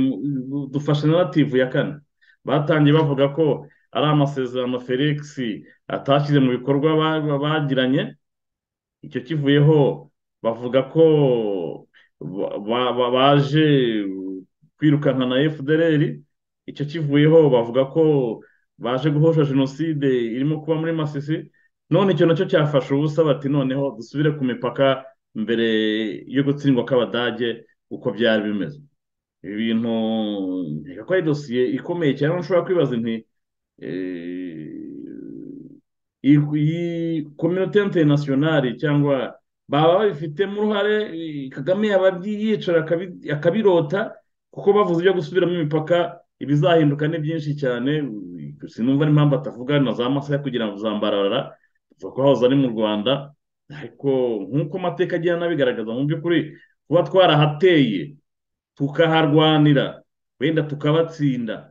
Speaker 5: dufashe narativu ya kane batangiye bavuga ko ari amasezerano felix atashyize mu bikorwa bagiranye icyo kivuyeho bavuga ko baje kwirukanka na fdr icyo kivuyeho bavuga ko baje guhosha jenoside irimo kuba muri masisi none icyo nacyo cyafashe ubusa bati noneho dusubire ku mipaka mbere yo gutsindwa kw'abadage uko byari bimeze ibi bintu nkeka ko ari dosiye ikomeye cyane ushobora kwibaza inti iyi kominote interinasiyonari cyangwa baba babifitemo uruhare kagame yaba yicara akabirota kuko bavuze ibyo gusubiramo imipaka ibizahinduka ni byinshi cyane sinumva n'impamvu atavuga na za masaha kugira ngo zambarara tuvuga ko hahoze ari mu rwanda ariko nk'uko amateka agenda anabigaragaza mu by'ukuri kuba twarahateye tukaharwanira wenda tukabatsinda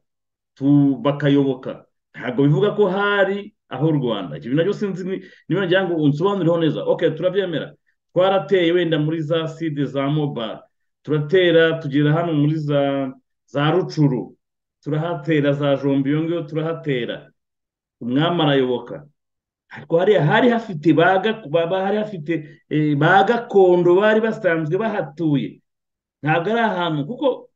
Speaker 5: bakayoboka ntabwo bivuga ko hari aho u rwanda ikintu nacyo sinzi niba ngira ngo unsobanurireho neza ok turabyemera twarateye wenda muri za side za mobile turatera tugera hano muri za za rucuru turahatera za jombi iyo ngiyo turahatera umwami arayoboka ariko hariya hari hafite hari hafite ba gakondo bari basanzwe bahatuye ntabwo ari ahantu kuko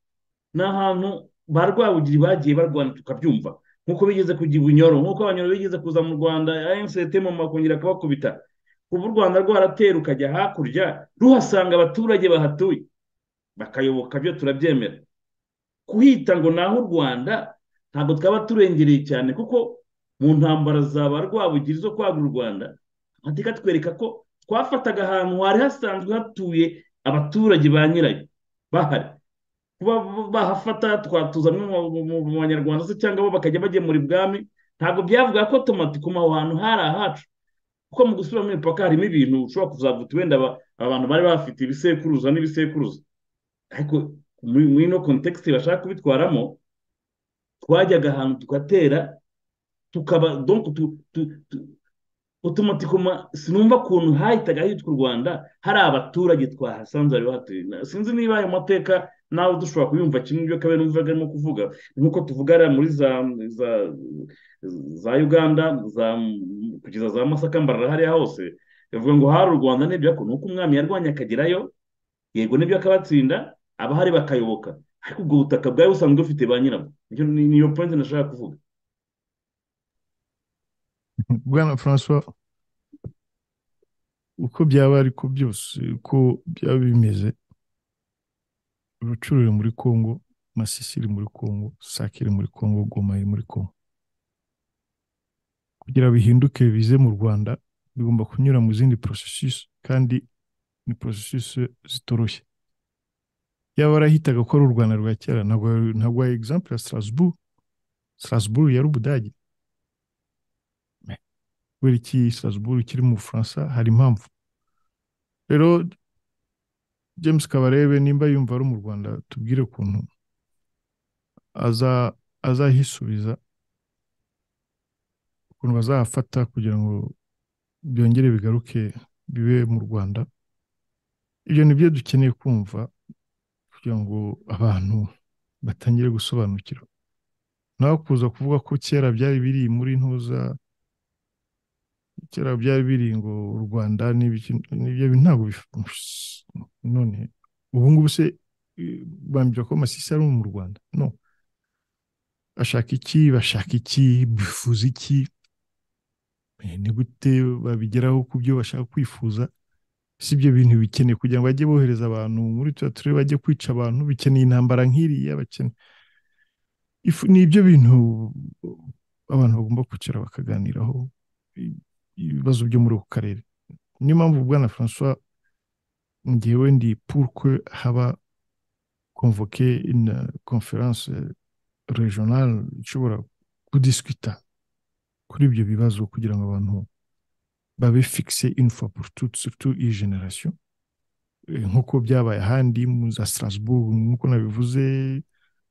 Speaker 5: ni ahantu ba rwabugiri bagiye barwana tukabyumva nk'uko bigeze kujya ibunyoro nk'uko abanyoro bigeze kuza mu rwanda mu makongera akabakubita kuba u rwanda rwaratera ukajya hakurya ruhasanga abaturage bahatuye bakayoboka byo turabyemera kuhita ngo ni aho u rwanda ntabwo twaba turengereye cyane kuko mu ntambara za ba rwabugiri zo kwagura u rwanda amateka atwereka ko twafataga ahantu hari hasanzwe hatuye abaturage ba nyirayo bahari kuba bahafata twatuza mu banyarwanda se cyangwa bo bakajya bagemura ibwami ntabwo byavuga ko tomati ku hantu hari ahacu kuko mu gusubira mu mipaka harimo ibintu ushobora kuzavuta wenda abantu bari bafite ibisekuruza n'ibisekuruza ariko muri ino kontekisite bashaka kubitwaramo twajyaga ahantu tugatera tukaba utumatikoma sinumva ukuntu hahitaga hitwa u rwanda hari abaturage twahasanze bari bahatuye sinzi niba ayo mateka nawe dushobora kuyumva kimwe ibyo kabera numvaga arimo kuvuga nk'uko tuvuga hariya muri za za uganda kugeza za masaka mbarara hariya hose bivuga ngo hari u rwanda n'ibyo akora nuko umwami yarwanya akagerayo yego n'ibyo akabatsinda abahari bakayoboka ariko ubwo butaka bwari busanzwe bufite ba nyirabwo niyo pointi nashaka kuvuga
Speaker 6: bwana francois uko byaba ariko byose uko byaba bimeze rucuru iri muri kongo masisi iri muri kongo sake iri muri kongo goma iri muri kongo kugira bihinduke bize mu rwanda bigomba kunyura mu zindi porosesisi kandi ni porosesisi zitoroshye yaba arahitaga ko ari u rwanda rwa kera ntabwo hari egizampu ya strasbourg strasbourg yari ubudage kubera iki strasbourg kiri mu bufaransa hari impamvu rero james kabarebe nimba yumva ari mu rwanda tubwire ukuntu azahisubiza ukuntu bazahafata kugira ngo byongere bigaruke bibe mu rwanda ibyo ni byo dukeneye kumva kugira ngo abantu batangire gusobanukirwa nawe kuza kuvuga ko kera byari biri muri ntuza kera byari biri ngo u rwanda n'ibyo bintu ntabwo none ubu ngubu se bambwira ko amasisi ari mu rwanda no bashaka iki bashaka iki bifuza iki ni gute babigeraho ku byo bashaka kwifuza si ibyo bintu bikeneye kugira ngo bajye bohereza abantu muri turiya turere bajye kwica abantu bikeneye intambara nk'iriya bakeneye ni ibyo bintu abantu bagomba kwicara bakaganiraho ibibazo byo muri ako karere niyo mpamvu bwana francois ngewe ndi purkwe haba konvoke ina konferanse regionale ishobora kudisikita kuri ibyo bibazo kugira ngo abantu babe fikise infa surtout iyi generasiyo nk'uko byabaye ahandi mu za strasbourg nk'uko nabivuze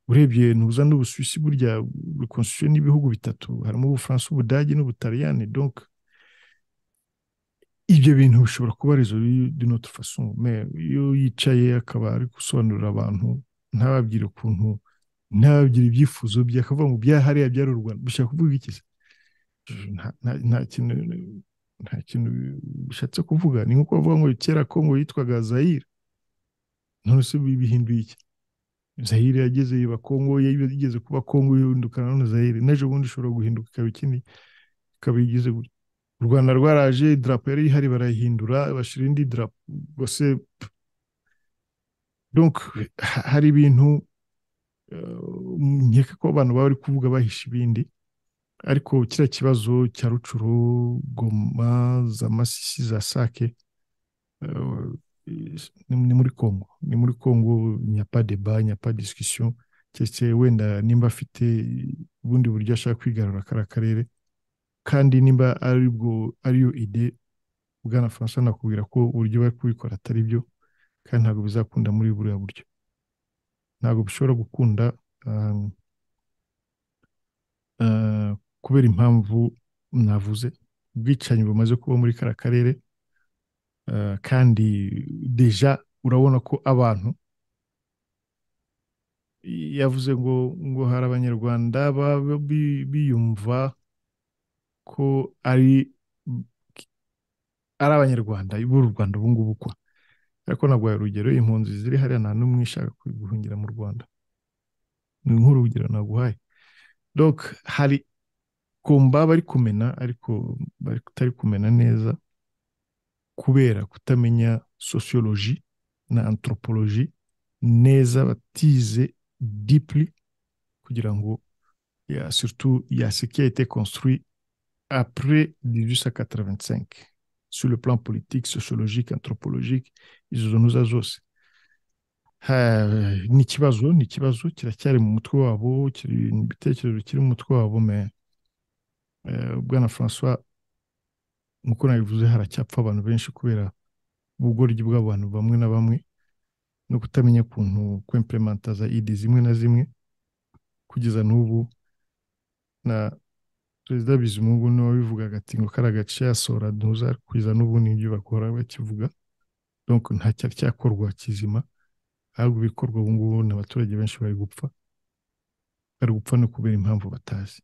Speaker 6: urebye ntuza n'ubusuwisi burya rekonstruction n'ibihugu bitatu harimo ubufaransa ubudage n'ubutaliyani donc ibyo bintu bishobora kuba rezo dinote faso iyo yicaye akaba ari gusobanurira abantu ntababwire ukuntu ntababwire ibyifuzo bye akavuga ngo byahariya byari u rwanda bishaka kuvuga iki se nta kintu nta kintu bishatse kuvuga ni nko bavuga ngo kera kongo yitwaga zayire none se bihinduye iki zahire yageze iba kongo yigeze kuba kongo yihindukana none zahire n'ejo bundi ishobora guhinduka ikaba ikindi ikaba igeze gutya u rwanda rwaraje idarapo yari ihari barayihindura bashyira indi darapo rwose donc hari ibintu nkeka ko abantu baba bari kuvuga bahisha ibindi ariko kiriya kibazo cya rucuru goma za masisi za sake ni muri congo ni muri congo nyapa deba nyapa disikisiyo keretse wenda nimba afite ubundi buryo ashaka kwigarura kariya karere kandi nimba aribwo ariyo ide bwana francois nakubwira ko uburyo bari kubikora atari byo kandi ntabwo bizakunda muri buriya buryo ntabwo bishobora gukunda kubera impamvu navuze ubwicanyi bumaze kuba muri kariya karere kandi deja urabona ko abantu yavuze ngo ngo hari abanyarwanda biyumva ko ari ari abanyarwanda b'u rwanda ubu ngubu kwa ariko ntabwo urugero impunzi ziri hariya nta n'umwe ishaka guhungira mu rwanda ni nk'urugero naguhaye donc hari kumba bari kumena ariko batari kumena neza kubera kutamenya sociology na anthropology neza batize deeply kugira ngo ya surtout ya ce qui a été construit après 1885 sur le plan politique sociologique anthropologique izo zonuza zose ni ikibazo ni ikibazo kiracyari mu mutwe wabo kiri ibitekerezo kiri mu mutwe wabo me bwana francois nk'uko nabivuze haracyapfa abantu benshi kubera ubugoryi bw'abantu bamwe na bamwe no kutamenya ukuntu kwempurimenta za idi zimwe na zimwe kugeza n'ubu na perezida bizimungu niwe wabivugaga ati ngo kari agace yasora ntuza kugeza n'ubu n'ibyo bakora bakivuga donc nta cyari cyakorwa kizima ahubwo ibikorwa ubu ngubu ni abaturage benshi bari gupfa bari gupfa no kubera impamvu batazi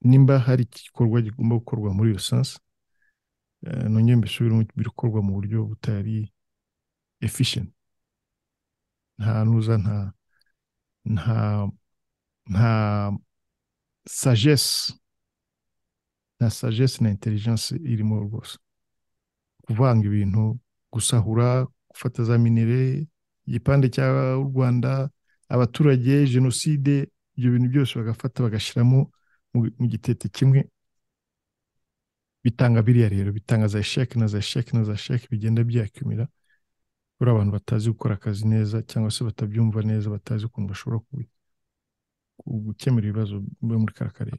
Speaker 6: nimba hari igikorwa kigomba gukorwa muri iyo sansi nongeye mbisubiremo birakorwa mu buryo butari efficient nta nuza nta nta nta sagesse nta sagesse na intelligence irimo rwose kuvanga ibintu gusahura gufata za minere igipande cya u rwanda abaturage jenoside ibyo bintu byose bagafata bagashyiramo mu gitete kimwe bitanga biriya rero bitanga za sheke na za sheke na za sheke bigenda byakumira kuri abantu batazi gukora akazi neza cyangwa se batabyumva neza batazi ukuntu bashobora gukemura ibibazo byo muri kariya karere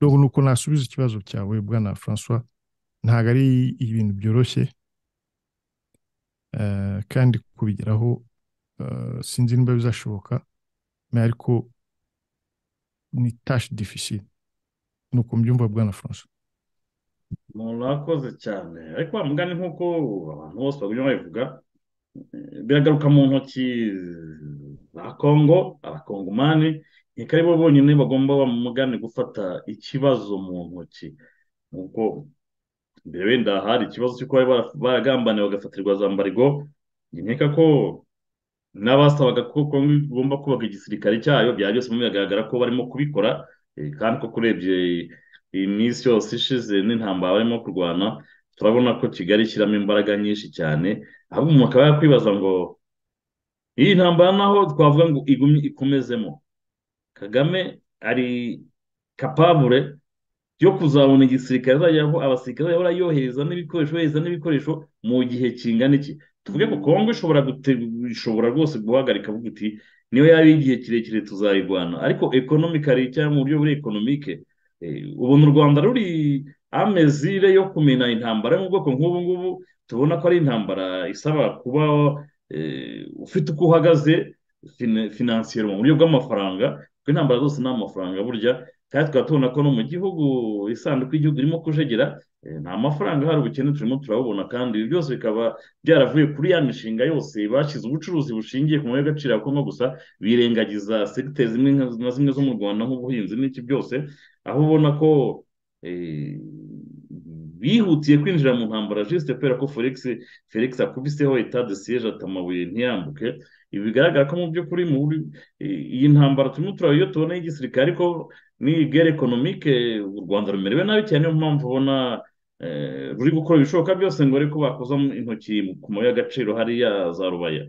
Speaker 6: dore ni uko nasubiza ikibazo cyawe bwana francois ntabwo ari ibintu byoroshye kandi kubigeraho sinzi niba bizashoboka ariko ni tashi difisire ni uko mbyumva bwana francois
Speaker 5: murakoze cyane ariko wa mugani nk'uko abantu bose bagumye babivuga biragaruka mu ntoki za kongo abakongomani ntika ari bo bonyine bagomba mu mugani gufata ikibazo mu ntoki nk'uko mbere wenda hari ikibazo cy'uko bari bara- baragambaniye bagafatirwa za mbarigo nkeka ko n'abasabaga ko kongo igomba kubaka igisirikare cyayo byaba byose biragaragara ko barimo kubikora eh, kandi koko urebye iyi minsi yose ishize n'intambara barimo kurwana turabona ko kigali ishyiramo imbaraga nyinshi cyane ahubwo umuntu akaba yakwibaza ngo iyi ntambara naho twavuga ngo igumye ikomezemo kagame ari kapabure yo kuzabona igisirikare azajya aho abasirikare azajya yohereza n'ibikoresho yohereza n'ibikoresho mu gihe kingana iki tuvuge ko kongo ishobora gute- ishobora rwose guhagarika avuga iti niyo yaba igihe kirekire tuzayirwana ariko ekonomikari cyangwa mu buryo buri ekonomike eh, ubu u rwanda ruri amezire yo kumena intambara yo mu bwoko nk'ubu ngubu tubona ko ari intambara isaba kuba eh, ufite uko uhagaze fina- finansiyeri mu buryo bw'amafaranga kuko intambara zose ni amafaranga burya kandi tukaba tubona ko no mu gihugu isanduku y'igihugu irimo kujegera eh, nta mafaranga hari ubukene turimo turabubona kandi ibi byose bikaba byaravuye kuri ya mishinga yose bashyize ubucuruzi bushingiye ku mabuye y'agaciro ya kongo gusa birengagiza segiteri zimwe nka- na zimwe zo mu rwanda nk'ubuhinzi n'iki byose aho ubona ko eh, bihutiye kwinjira mu ntambara jisite kubera ko felix felix akubiseho etade siyeje ati amabuye ntiyambuke ibi bigaragara ko mu by'ukuri mu buri- eh, iyi ntambara turimo turaba iyo tubona y'igisirikare ariko ni gere ekonomike u rwanda rumerewe nabi cyane niyo mpamvu ubona eh, ruri gukora ibishoboka byose ngo ariko bakoza intoki ku mabuye y'agaciro hariya za rubaya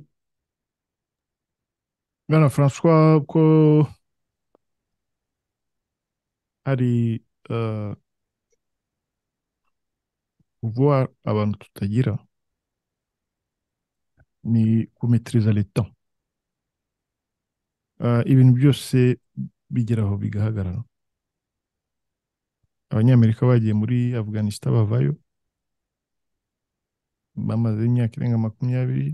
Speaker 6: bwana francois ko hari eh, kuvuga abantu tutagira ni kumetiriza leta Eh, ibintu byose bigeraho bigahagarara abanyamerika bagiye muri afghanistan bavayo bamaze imyaka irenga makumyabiri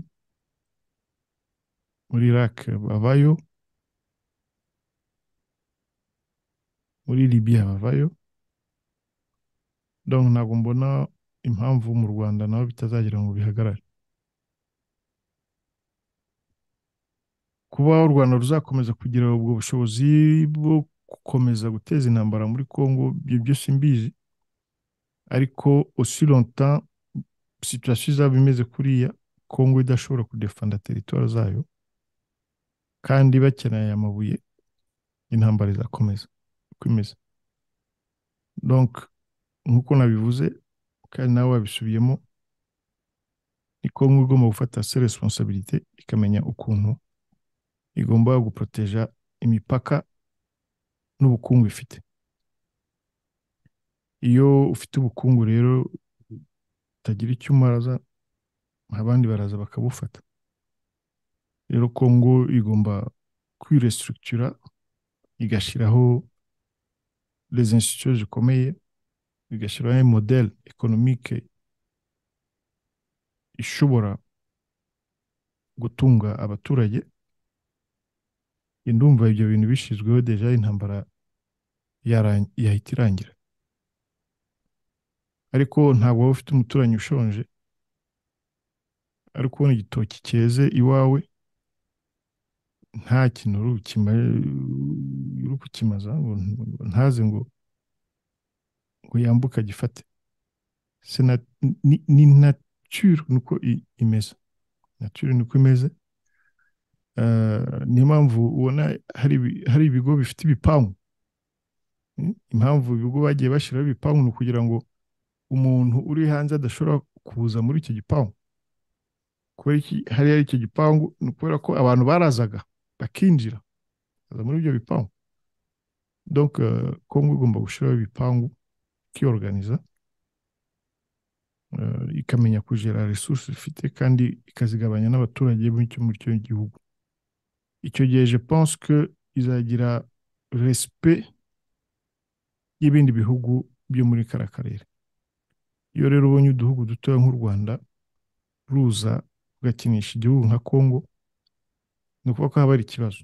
Speaker 6: muri Iraq bavayo muri Libya bavayo donc ntabwo mbona impamvu mu Rwanda naho bitazagera ngo bihagarare kuba u Rwanda ruzakomeza kugira ubwo bushobozi bwo gukomeza guteza intambara muri Congo ibyo byose mbizi ariko aussi longtemps situation izaba imeze kuriya Congo idashobora kudefanda teritwari zayo kandi bakeneye aya mabuye intambara izakomeza kwimeza donc nk'uko nabivuze kandi nawe wabisubiyemo ni kongo igomba gufata se responsabilite ikamenya ukuntu igomba guproteja imipaka n'ubukungu ifite iyo ufite ubukungu rero utagira icyo umaraza abandi baraza bakabufata rero kongo igomba kwirestructura igashyiraho les institutions zikomeye igashyiraho model economique ishobora gutunga abaturage ndumva ibyo bintu bishyizweho deja intambara yaran- yahita irangira ariko ntabwo waba ufite umuturanyi ushonje ariko ubona igitoki cyeze iwawe nta kintu uri bukima- uri kukimaza ngo ngo ntaze ngo ngo yambuke agifate Se na- ni- ni nature nuko i- imeze nature nuko imeze Eh, niyo mpamvu ubona hari ibi- hari ibigo bifite ibipangu Mm, impamvu ibigo bagiye bashyiraho ibipangu ni ukugira ngo umuntu uri hanze adashobora kuza muri icyo gipangu kubera iki hariya ari icyo gipangu ni ukubera ko abantu barazaga bakinjira baza muri ibyo bipangu donc eh, kongo igomba gushyiraho ibipangu ikiyoruganiza eh, ikamenya kugera resources ifite kandi ikazigabanya n'abaturage b'icyo muri icyo gihugu icyo gihe je pense que izagira respect y'ibindi bihugu byo muri kara karere iyo rero ubonye uduhugu dutoya nk'u rwanda ruza rugakinisha igihugu nka congo ni ukuvuga ko haba hari ikibazo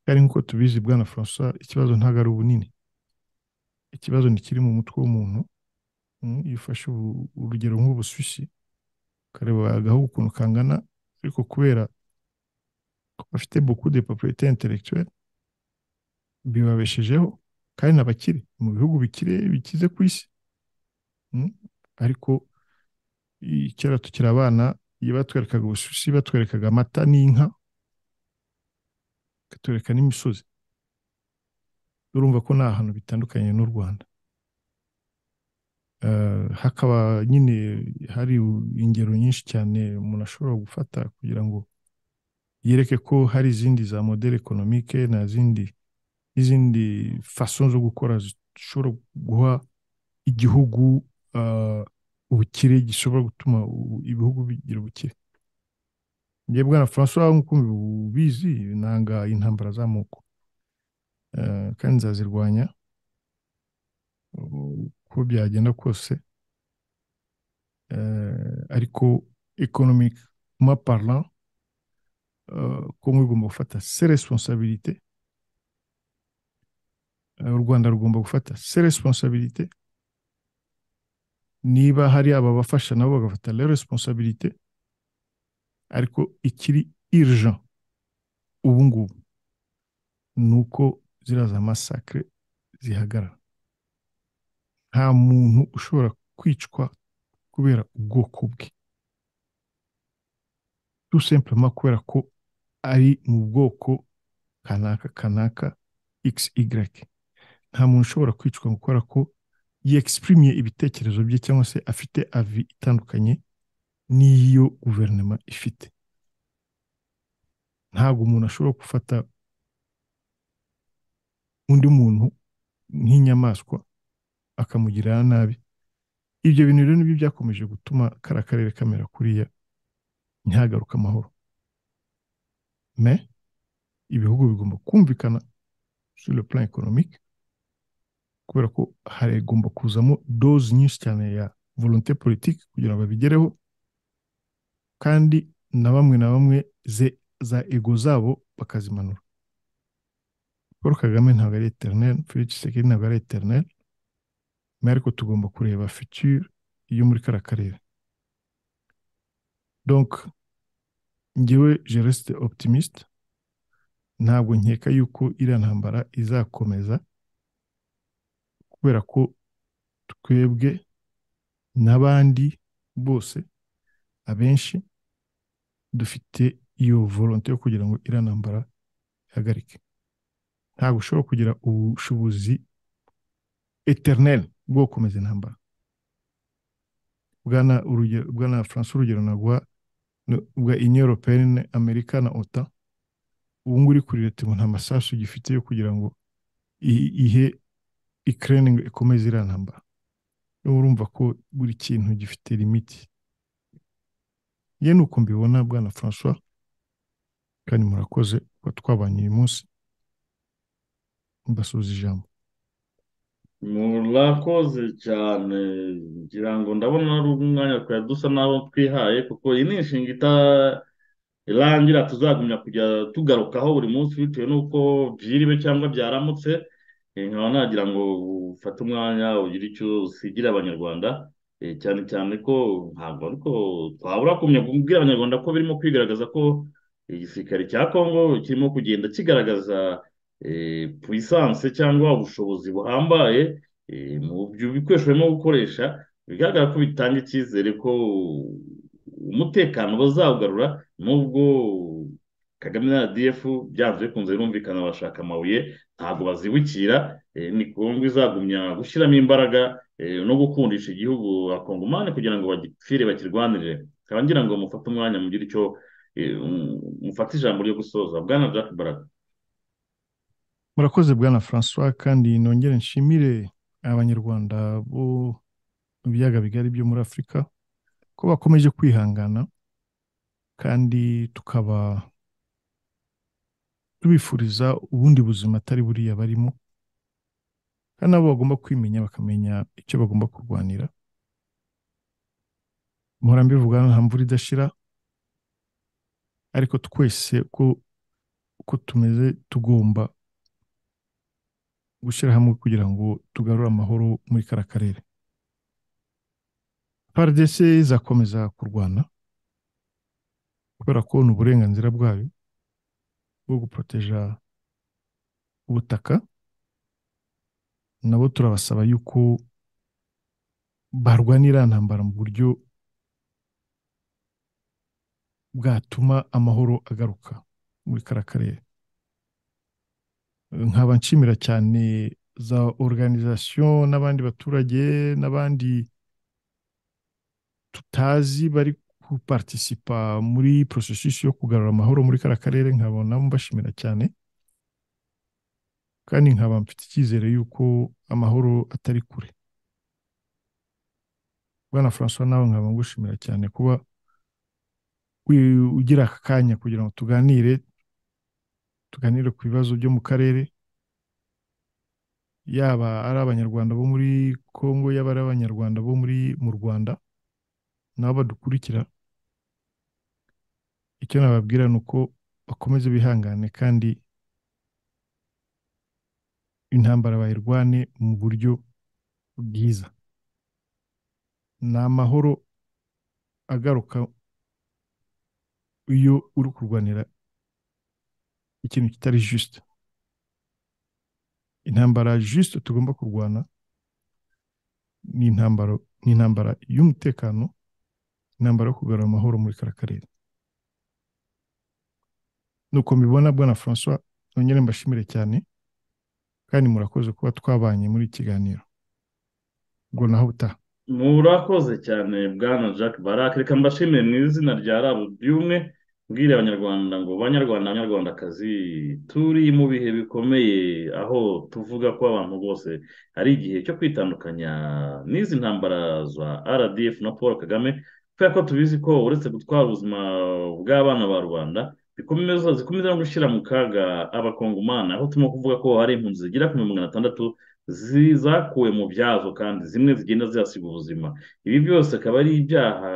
Speaker 6: kandi nk'uko tubizi bwana francois ikibazo ntabwo ari ubunini ikibazo ntikiri mu mutwe w'umuntu Mm, iyo ufashe ubu- urugero nk'ubusushi ukareba agahugu ukuntu kangana ariko kubera ko bafite buku de propriete intellectuelle bibabeshejeho kandi n'abakire mu bihugu bikire bikize ku isi ariko i- kera tukiri abana iyo batwerekaga ubushushi batwerekaga amata n'inka bakatwereka n'imisozi urumva ko ni ahantu bitandukanye n'u rwanda Eh, hakaba nyine hari u- ingero nyinshi cyane umuntu ashobora gufata kugira ngo yereke ko hari izindi za modele ekonomike na zindi n'izindi faso zo gukora zishobora guha igihugu eh, ubukire gishobora gutuma u- ibihugu bigira ubukire njye bwana francois nk'uko ubizi nanga intambara z'amoko Eh, kandi nzazirwanya uko byagenda kose Eh, ariko economique ma parlant eh, kongo igomba gufata se responsabilité Eh, u rwanda rugomba gufata se responsabilité niba hari ababafasha nabo bagafata le responsabilité ariko ikiri urgent ubu ngubu ni uko ziriya za masakare zihagarara nta muntu ushobora kwicwa kubera ubwoko bwe tout simplement kubera ko ari mu bwoko kanaka kanaka xy nta muntu ushobora kwicwa kubera ko yexprimiye ibitekerezo bye cyangwa se afite avi itandukanye n'iyo guverinoma ifite ntabwo umuntu ashobora gufata undi muntu nk'inyamaswa akamugirira nabi ibyo bintu rero nibyo byakomeje gutuma kariya karere kamera kuriya ntihagaruke amahoro me ibihugu bigomba kumvikana sur le plan économique kubera ko hagomba kuzamo doze nyinshi cyane ya volonté politique kugira ngo babigereho kandi na bamwe na bamwe ze- za ego zabo bakazimanura paul kagame ntabwo ari eternel felix tshisekedi ntabwo ari eternel mais ariko tugomba kureba future yo muri kariya karere donc njyewe je reste optimiste ntabwo nkeka yuko iriya ntambara izakomeza kubera ko twebwe n'abandi bose abenshi dufite iyo volonte yo kugira ngo iriya ntambara ihagarike ntabwo ushobora kugira ubushobozi eternel bwo gukomeza intambara bwana urugero bwana francois urugero nagwa ni- bwa union européenne amerika na ota ubu ngubu uri kuri leta ngo nta masasu gifite yo kugira ngo i- ihe ikirere ngo ikomeze iriya ntambara rero urumva ko buri kintu gifite limiti ye ni uko mbibona bwana francois kandi murakoze kuba twabanye uyu munsi mbasubiza ijambo
Speaker 5: murakoze cyane ngira ngo ndabona ari umwanya twari dusa n'aho twihaye kuko iyi ni inshinga ita- irangira tuzagumya kujya tugarukaho buri munsi bitewe n'uko byiriwe cyangwa byaramutse Eh, nkaba nagira ngo ufate umwanya ugire icyo usigira abanyarwanda eh, cyane cyane ko ntabwo ariko twabura kumenya kubwira abanyarwanda ko birimo kwigaragaza ko igisirikare cya kongo kirimo kugenda kigaragaza eh, puissance cyangwa ubushobozi buhambaye eh, mu byo bikoresho barimo gukoresha bigaragara ko bitanga icyizere ko umutekano bazawugarura nubwo Kagame na RDF byanze bikunze birumvikana bashaka amabuye ntabwo bazibukira eh, ni Kongo izagumya gushyiramo imbaraga eh, no gukundisha igihugu abakongomani kugira ngo bagipfire bakirwanirire nkaba ngira ngo mufate umwanya mugire icyo eh, mu- mufate ijambo ryo gusoza bwana Jack Baraka
Speaker 6: murakoze bwana francois kandi nongere nshimire abanyarwanda bo mu biyaga bigari byo muri afurika ko bakomeje kwihangana kandi tukaba tubifuriza ubundi buzima atari buriya barimo kandi nabo bagomba kwimenya bakamenya icyo bagomba kurwanira mpora mbivuga nta mvura idashira ariko twese uko uko tumeze tugomba gushyira hamwe kugira ngo tugarure amahoro muri kariya karere prdc izakomeza kurwana kubera ko ni uburenganzira bwayo bwo guporoteja ubutaka nabo turabasaba yuko barwanira ntambara mu buryo bwatuma amahoro agaruka muri kariya karere nkaba nshimira cyane za organizasiyo n'abandi baturage n'abandi tutazi bari kupartisipa muri porosesisi yo kugarura amahoro muri kariya karere nkabona mbashimira cyane kandi nkaba mfite icyizere y'uko amahoro atari kure bwana francois nawe nkaba ngushimira cyane kuba ugira aka kanya kugira ngo tuganire tuganire ku bibazo byo mu karere yaba ari abanyarwanda bo muri congo yaba ari abanyarwanda bo muri mu rwanda nabo badukurikira icyo nababwira ni uko bakomeze bihangane kandi intambara bayirwane mu buryo bwiza ni amahoro agaruka iyo uri kurwanira ikintu kitari jisite intambara jisite tugomba kurwana ni intambara ni intambara y'umutekano intambara yo kugarura amahoro muri kariya karere nuko mbibona bwana francois nongere mbashimire cyane kandi murakoze kuba twabanye muri iki kiganiro ubwo naho butaha
Speaker 5: murakoze cyane bwana jack barak reka mbashimire mu izina rya rabu ry'umwe mbwira abanyarwanda ngo banyarwanda abanyarwandakazi turi mu bihe bikomeye aho tuvuga ko abantu bose hari igihe cyo kwitandukanya n'izi ntambara za rdf na paul kagame kubera ko tubizi ko uretse gutwara ubuzima bw'abana ba rubanda zikomeza zikomeza no gushyira mu kaga abakongomani aho turimo kuvuga ko hari impunzi zigera ku magana atandatu zakuwe mu byazo kandi zimwe zigenda zihasiga ubuzima ibi byose akaba ari ibyaha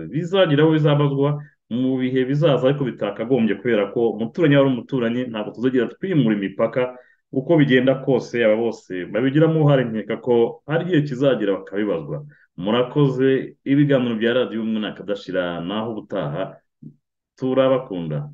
Speaker 5: bizageraho bizabazwa mu bihe bizaza ariko bitakagombye kubera ko umuturanyi wari umuturanyi ntabwo tuzagira twimura imipaka uko bigenda kose aba bose babigiramo uruhare nkeka ko hari igihe kizagera bakabibazwa murakoze ibiganiro bya radiyo umwe nakadashira naho ubutaha turabakunda